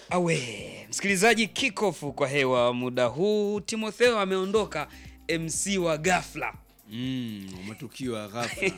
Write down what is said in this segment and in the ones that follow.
Awe msikilizaji, kikofu kwa hewa muda huu. Timotheo ameondoka, MC wa ghafla. Mm, matukio ya ghafla.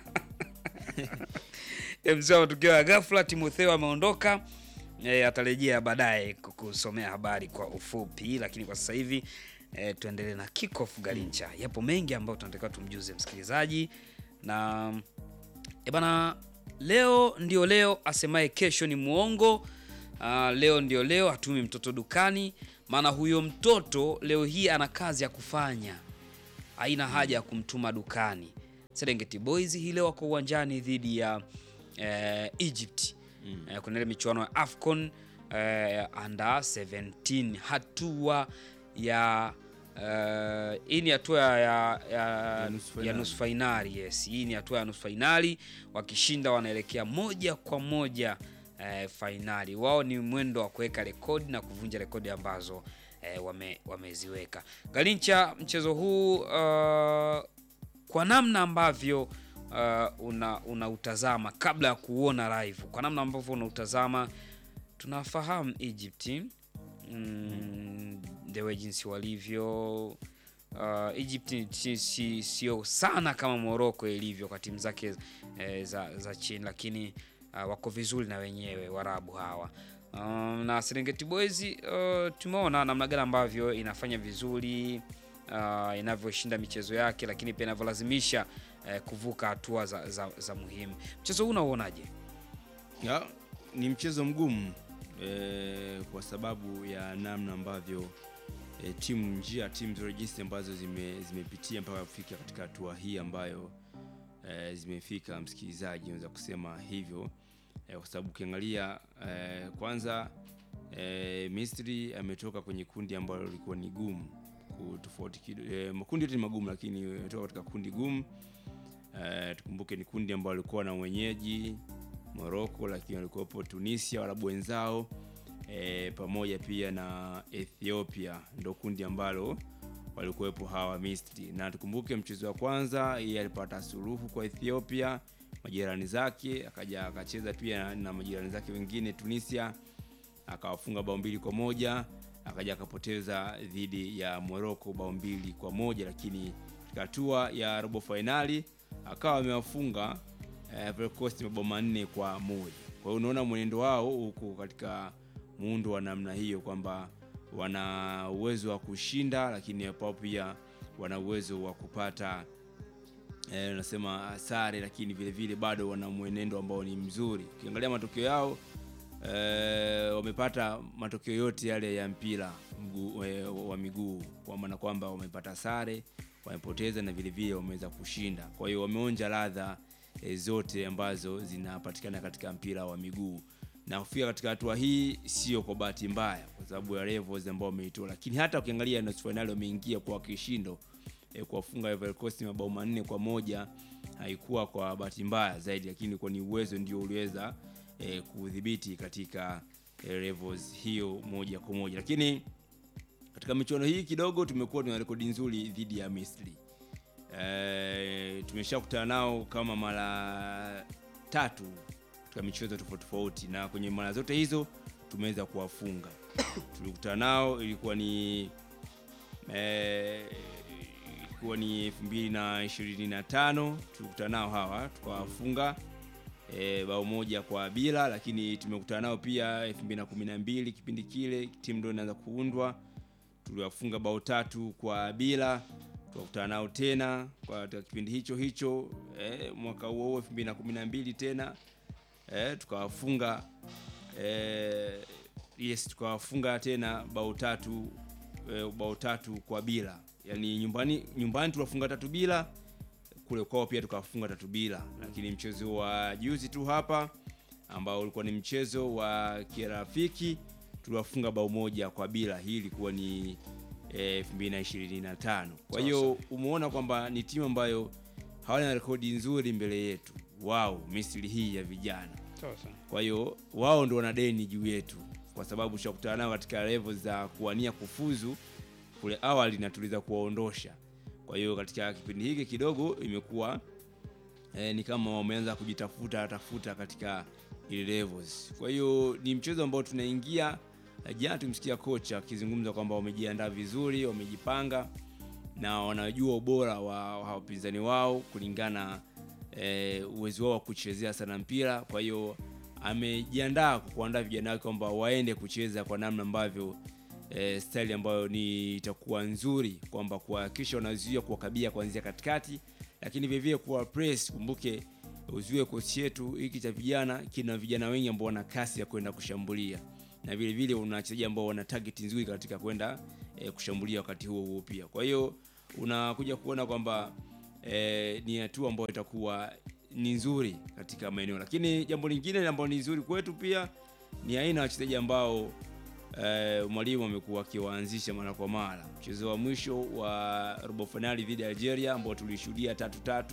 MC wa matukio ya ghafla, Timotheo ameondoka. E, atarejea baadaye kukusomea habari kwa ufupi, lakini kwa sasa hivi e, tuendelee na kikofu Galincha. Yapo mengi ambayo tunatakiwa tumjuze msikilizaji na e bana, leo ndio leo, asemaye kesho ni muongo. Ah, leo ndio leo, hatumi mtoto dukani, maana huyo mtoto leo hii ana kazi ya kufanya, haina haja ya kumtuma dukani. Serengeti Boys hii leo wako uwanjani dhidi ya eh, Egypt eh, kuna ile michuano ya AFCON eh, under 17 hatua ya eh, hii ni hatua ya, ya, ya, nusu ya fainali. nusu fainali. Yes, hii ni hatua ya nusu fainali. Wakishinda wanaelekea moja kwa moja eh, fainali. Wao ni mwendo wa kuweka rekodi na kuvunja rekodi ambazo eh, wame, wameziweka. Galincha, mchezo huu uh, kwa namna ambavyo uh, una unautazama kabla ya kuona live, kwa namna ambavyo unautazama, tunafahamu Egypt mm, the way jinsi walivyo uh, Egypt ni si- si- sio sana kama Morocco ilivyo kwa timu zake eh, za, za chini, lakini uh, wako vizuri na wenyewe Warabu hawa. Um, na Serengeti Boys uh, tumeona namna gani ambavyo inafanya vizuri uh, inavyoshinda michezo yake, lakini pia inavyolazimisha eh, kuvuka hatua za, za, za muhimu. Mchezo huu unauonaje? Ya, ni mchezo mgumu eh, kwa sababu ya namna ambavyo eh, timu njia timu zote jinsi ambazo zime, zimepitia mpaka kufika katika hatua hii ambayo eh, zimefika. Msikilizaji, naweza kusema hivyo eh, kwa sababu ukiangalia eh, kwanza eh, Misri ametoka kwenye kundi ambalo lilikuwa ni gumu ku- tofauti kido- eh, makundi yote ni magumu, lakini ametoka katika kundi gumu eh, tukumbuke ni kundi ambalo lilikuwa na mwenyeji Morocco, lakini walikuwepo Tunisia, Waarabu wenzao e, pamoja pia na Ethiopia, ndo kundi ambalo walikuwepo hawa Misri. Na tukumbuke mchezo wa kwanza yeye alipata suluhu kwa Ethiopia majirani zake, akaja akacheza pia na, na majirani zake wengine Tunisia, akawafunga bao mbili kwa moja akaja akapoteza dhidi ya Morocco bao mbili kwa moja lakini katika hatua ya robo fainali akawa amewafunga eh, Ivory Coast mabao manne kwa moja. Kwa hiyo unaona mwenendo wao huko katika muundo wa namna hiyo kwamba wana uwezo wa kushinda, lakini hapo pia wana uwezo wa kupata eh, nasema sare, lakini vile vile bado wana mwenendo ambao ni mzuri. Ukiangalia matokeo yao eh, wamepata matokeo yote yale ya mpira mguu, eh, wa miguu, kwa maana kwamba wamepata sare, wamepoteza na vile vile wameweza kushinda. Kwa hiyo wameonja ladha eh, zote ambazo zinapatikana katika mpira wa miguu na kufika katika hatua hii sio kwa bahati mbaya, kwa sababu ya levels ambao wameitoa, lakini hata ukiangalia nusu fainali wameingia kwa kishindo e, kuwafunga Ivory Coast mabao manne kwa moja haikuwa kwa bahati mbaya zaidi, lakini kwa ni uwezo ndio uliweza e, kudhibiti katika e, levels hiyo moja kwa moja. Lakini katika michuano hii kidogo tumekuwa tuna rekodi nzuri dhidi ya Misri. E, tumeshakutana nao kama mara tatu katika michezo tofauti tofauti, na kwenye mara zote hizo tumeweza kuwafunga. Tulikutana nao ilikuwa ni eh, ilikuwa ni 2025 tulikutana nao hawa tukawafunga e, bao moja kwa bila, lakini tumekutana nao pia 2012 kipindi kile timu ndio inaanza kuundwa, tuliwafunga bao tatu kwa bila. Tukakutana nao tena kwa katika kipindi hicho hicho e, mwaka huo huo 2012 tena e, tukawafunga e, yes tukawafunga tena bao tatu e, bao tatu kwa bila, yani nyumbani nyumbani tuliwafunga tatu bila kule kwao pia tukafunga tatu bila, lakini mchezo wa juzi tu hapa ambao ulikuwa ni mchezo wa kirafiki tuliwafunga bao moja kwa bila. Hii ilikuwa ni eh, 2025. Kwa hiyo umeona kwamba ni timu ambayo hawana rekodi nzuri mbele yetu wao, Misri hii ya vijana. Kwa hiyo wao ndo wana deni juu yetu, kwa sababu tushakutana nao katika level za kuwania kufuzu kule awali na tuliweza kuwaondosha. Kwa hiyo katika kipindi hiki kidogo imekuwa eh, ni kama wameanza kujitafuta tafuta katika ile levels. Kwa hiyo ni mchezo ambao tunaingia Eh, Jana tumsikia kocha akizungumza kwamba wamejiandaa vizuri, wamejipanga na wanajua ubora wa wa wapinzani wao kulingana eh, uwezo wao wa kuchezea sana mpira. Kwa hiyo amejiandaa kuandaa vijana wake kwamba waende kucheza kwa namna ambavyo eh, style ambayo ni itakuwa nzuri, kwamba kuhakikisha wanazuia kuwakabia kuanzia katikati, lakini vile vile kuwa press. Kumbuke uzuie kosi yetu hiki cha vijana kina vijana wengi ambao wana kasi ya kwenda kushambulia na vile vile una wachezaji ambao wana target nzuri katika kwenda eh, kushambulia wakati huo huo pia. Kwa hiyo unakuja kuona kwamba eh, ni hatua ambayo itakuwa ni nzuri katika maeneo, lakini jambo lingine ambalo ni nzuri kwetu pia ni aina ya wachezaji ambao eh, mwalimu amekuwa akiwaanzisha mara kwa mara. Mchezo wa mwisho wa robo finali dhidi ya Algeria ambao tulishuhudia tatu tatu,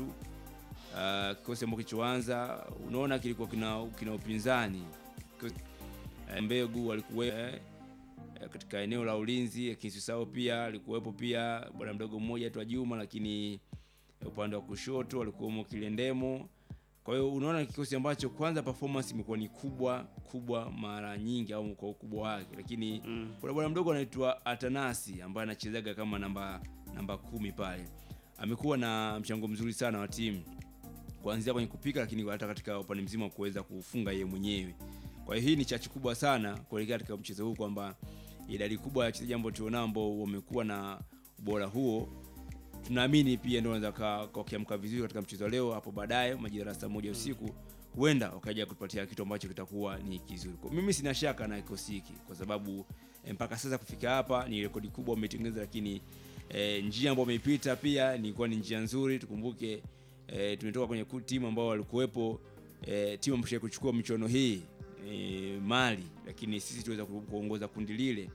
uh, kikosi ambacho kilichoanza unaona kilikuwa kina, kina upinzani Kikosi- eh, Mbegu alikuwa eh, katika eneo la ulinzi, Kisusao pia alikuwepo pia bwana mdogo mmoja tu Juma, lakini upande wa kushoto alikuwemo Kilendemo. Kwa hiyo unaona kikosi ambacho kwanza performance imekuwa ni kubwa kubwa mara nyingi au kwa ukubwa wake, lakini Mm. kuna bwana mdogo anaitwa Atanasi ambaye anachezaga kama namba namba kumi pale, amekuwa na mchango mzuri sana wa timu kuanzia kwenye kupika, lakini hata katika upande mzima wa kuweza kufunga yeye mwenyewe. Kwa hiyo hii ni chachu kubwa sana kuelekea katika mchezo huu kwamba idadi kubwa ya wachezaji ambao tunao ambao wamekuwa na ubora huo tunaamini pia ndio wanaweza ka- ka- wakiamka vizuri katika mchezo wa leo hapo baadaye majira ya saa moja usiku huenda wakaja kutupatia kitu ambacho kitakuwa ni kizuri. Kwa mimi sina shaka na kikosi hiki kwa sababu eh, mpaka sasa kufika hapa ni rekodi kubwa umetengeneza, lakini eh, njia ambayo umeipita pia ilikuwa ni njia nzuri. Tukumbuke eh, tumetoka kwenye ku- timu ambao walikuwepo eh, timu ambayo kuchukua michuano hii eh, Mali, lakini sisi tuweza ku- kuongoza kundi lile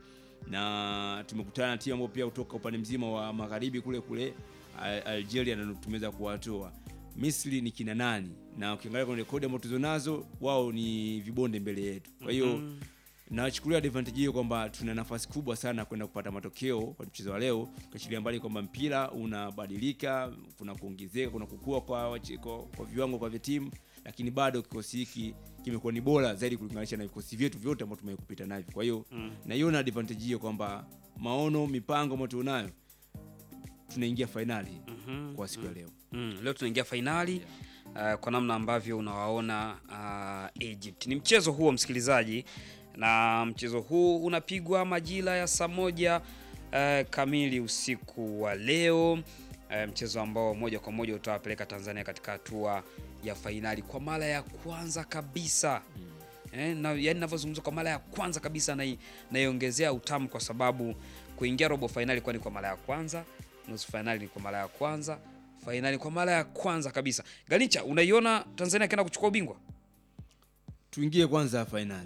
na tumekutana na timu ambayo pia kutoka upande mzima wa magharibi kule kule Al- Algeria na tumeweza kuwatoa. Misri ni kina nani? Na ukiangalia kwenye rekodi ambazo tulizo nazo, wao ni vibonde mbele yetu. Kwa hiyo Mhm. nachukulia advantage hiyo kwamba tuna nafasi kubwa sana kwenda kupata matokeo kwa mchezo wa leo, ukiachilia mbali kwamba mpira unabadilika, kuna kuongezeka, kuna kukua kwa, wache- kwa, kwa viwango kwa vya timu, lakini bado kikosi hiki kimekuwa ni bora zaidi kulinganisha na vikosi vyetu vyote ambavyo tumekupita navyo. Kwa hiyo Mm. naiona advantage hiyo kwamba maono, mipango ambayo tunayo, tunaingia fainali Mhm. kwa siku ya leo. Mm, leo tunaingia fainali uh, kwa namna ambavyo unawaona uh, Egypt. Ni mchezo huo msikilizaji, na mchezo huu unapigwa majira ya saa moja uh, kamili usiku wa leo uh, mchezo ambao moja kwa moja utawapeleka Tanzania katika hatua ya fainali kwa mara ya kwanza kabisa. Eh, na yani ninavyozungumza kwa mara ya kwanza kabisa nai- naiongezea utamu kwa sababu kuingia robo fainali kwani kwa mara ya kwanza, nusu fainali ni kwa mara ya kwanza, fainali kwa mara ya kwanza kabisa. Ganicha, unaiona Tanzania akienda kuchukua ubingwa? Tuingie kwanza fainali,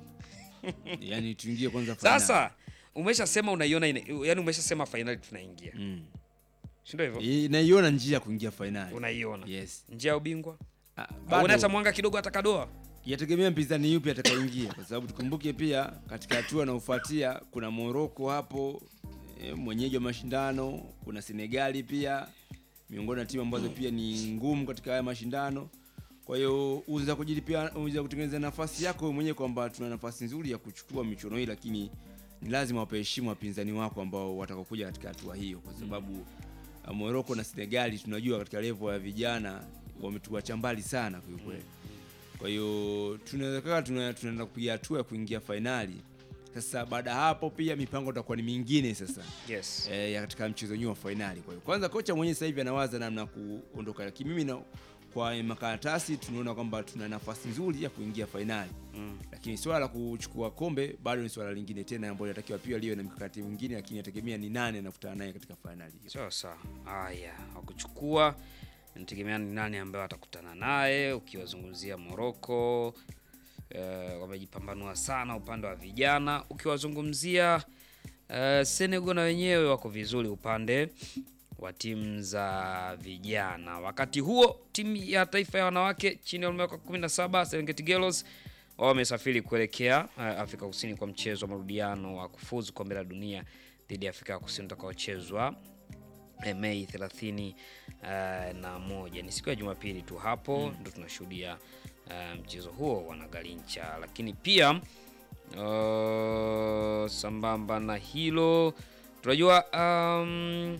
yani tuingie kwanza fainali. Sasa umeshasema unaiona, ina- yani umeshasema fainali tunaingia, mm. si ndio hivyo? Eh, naiona njia ya kuingia fainali. Unaiona Yes. njia ya ubingwa? Ah, Uone hata bado mwanga kidogo atakadoa. yategemea mpinzani yupi atakaingia, kwa sababu tukumbuke pia katika hatua inayofuatia kuna Morocco hapo e, mwenyeji wa mashindano, kuna Senegali pia miongoni na timu ambazo pia ni ngumu katika haya mashindano. Kwa hiyo unaweza kujilipia, unaweza kutengeneza nafasi yako wewe mwenyewe kwamba tuna nafasi nzuri ya kuchukua michuano hii, lakini ni lazima wape heshima wapinzani wako ambao watakaokuja katika hatua hiyo, kwa sababu uh, Morocco na Senegali tunajua katika level ya vijana wametuacha mbali sana kwa kweli. Kwa hiyo tunaweza kaa tuna- tunaenda kupiga hatua ya kuingia fainali. Sasa baada ya hapo pia mipango itakuwa ni mingine sasa Yes. e, ya katika mchezo wenyewe wa fainali. Kwa hiyo kwanza kocha mwenyewe sasa hivi anawaza namna ya kuondoka, lakini mimi na kwa makaratasi tunaona kwamba tuna nafasi nzuri ya kuingia fainali, Mm. lakini swala la kuchukua kombe bado ni swala lingine tena ambalo inatakiwa pia liwe na mikakati mingine, lakini inategemea ni nani anakutana naye katika fainali hiyo. Sawa sawa. Haya, wakuchukua nategemea ni nani ambaye watakutana naye. Ukiwazungumzia Morocco eh, wamejipambanua sana upande wa vijana. Ukiwazungumzia eh, Senegal na wenyewe wako vizuri upande wa timu za vijana. Wakati huo timu ya taifa ya wanawake chini ya umri wa miaka 17 Serengeti Girls wao wamesafiri kuelekea eh, Afrika Kusini kwa mchezo wa marudiano wa kufuzu kombe la dunia dhidi ya Afrika Kusini utakaochezwa eh, Mei 30 eh, na moja. Ni siku ya Jumapili tu hapo ndo tunashuhudia eh, mchezo huo wanagalincha, lakini pia Uh, sambamba na hilo tunajua um,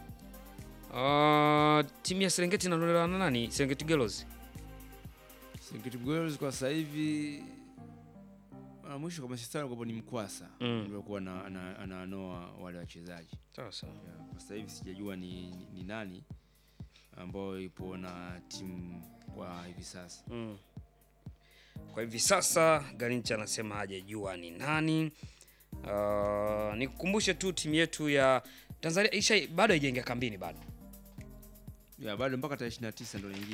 uh, timu ya Serengeti inaondolewa na nani? Serengeti Girls. Serengeti Girls kwa sasa hivi ah, mwisho kwa masistara kwa ni Mkwasa Mm. ndio kuwa na ana- ananoa wale wachezaji. Sawa sawa. Ya, Kwa sasa hivi sijajua ni, ni, ni nani ambao ipo na timu kwa hivi sasa. Mm. Kwa hivi sasa Garincha anasema hajajua ni nani. Uh, nikukumbushe tu timu yetu ya Tanzania isha bado haijaingia kambini bado. Ya bado mpaka tarehe 29 ndio inaingia